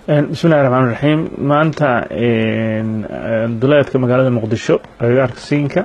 bismillahi raxmaan raxiim maanta duleedka magaalada muqdisho agagaarka siinka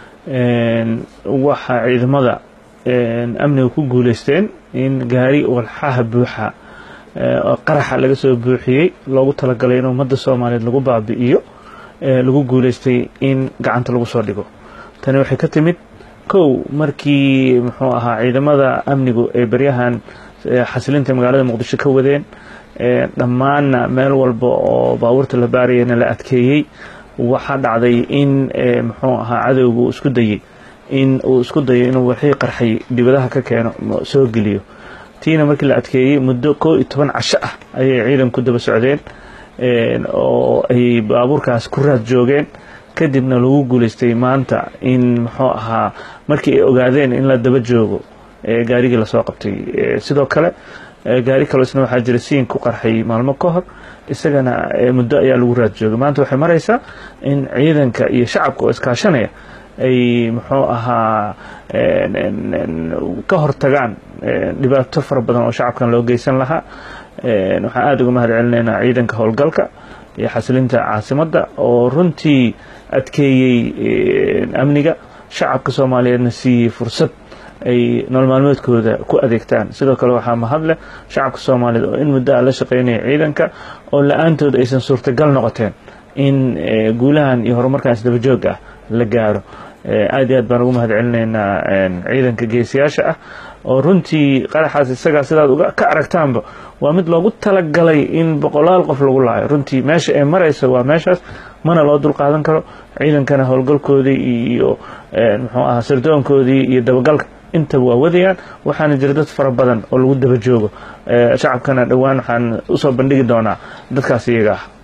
waxaa ciidamada amniga ku guuleysteen in gaari walxaha buuxa qaraxa laga soo buuxiyey loogu talagalay in ummadda soomaaliyeed lagu baabi'iyo lagu guuleystay in gacanta lagu soo dhigo tani waxay ka timid kow markii muxuu ahaa ciidamada amnigu ay beryahan xasilinta magaalada muqdisho ka wadeen dhammaanna meel walba oo baabuurta la baarayana la adkeeyey waxaa dhacday in muxuu ahaa cadowga uu isku dayey in uu isku dayo inuu wixii qarxay dibadaha ka keeno soo geliyo tiina markii la adkeeyey muddo koo iyo toban casho ah ayay ciidanku daba socdeen oo ay baabuurkaas ku raad joogeen kadibna lagu guuleystay maanta in muxuu ahaa markii ay ogaadeen in la daba joogo gaarigii lasoo qabtay sidoo kale gaari kaloo isna waxaa jira siin ku qarxay maalmo ka hor isagana muddo ayaa lagu raad joogay maanta waxay maraysaa in ciidanka iyo shacabka oo iskaashanaya ay muxuu ahaa ka hortagaan dhibaato fara badan oo shacabkan loo geysan lahaa waxaan aada uga mahad celinaynaa ciidanka howlgalka iyo xasilinta caasimadda oo runtii adkeeyey amniga shacabka soomaaliyeedna siiyey fursad ay nolol maalmeedkooda ku adeegtaan sidoo kale waxaa mahadleh shacabka soomaaliyeed oo in muddo a la shaqaynaya ciidanka oo la-aantood aysan suurtagal noqoteen in guulahan iyo horumarkan isdabajoog ah la gaaro aad iyo aad baan ugu mahad celinaynaa ciidanka geesiyaasha ah oo runtii qaraxaas isagaa sidaad ka aragtaanba waa mid loogu talagalay in boqolaal qof lagu laayo runtii meesha ay maraysa waa meeshaas mana loo dulqaadan karo ciidankana howlgalkoodii iyo muxuu ahaa sirdoonkoodii iyo dabagalka intaba waa wadayaan waxaana jira dad fara badan oo lagu daba joogo shacabkana dhowaan waxaan usoo bandhigi doonaa dadkaas iyaga ah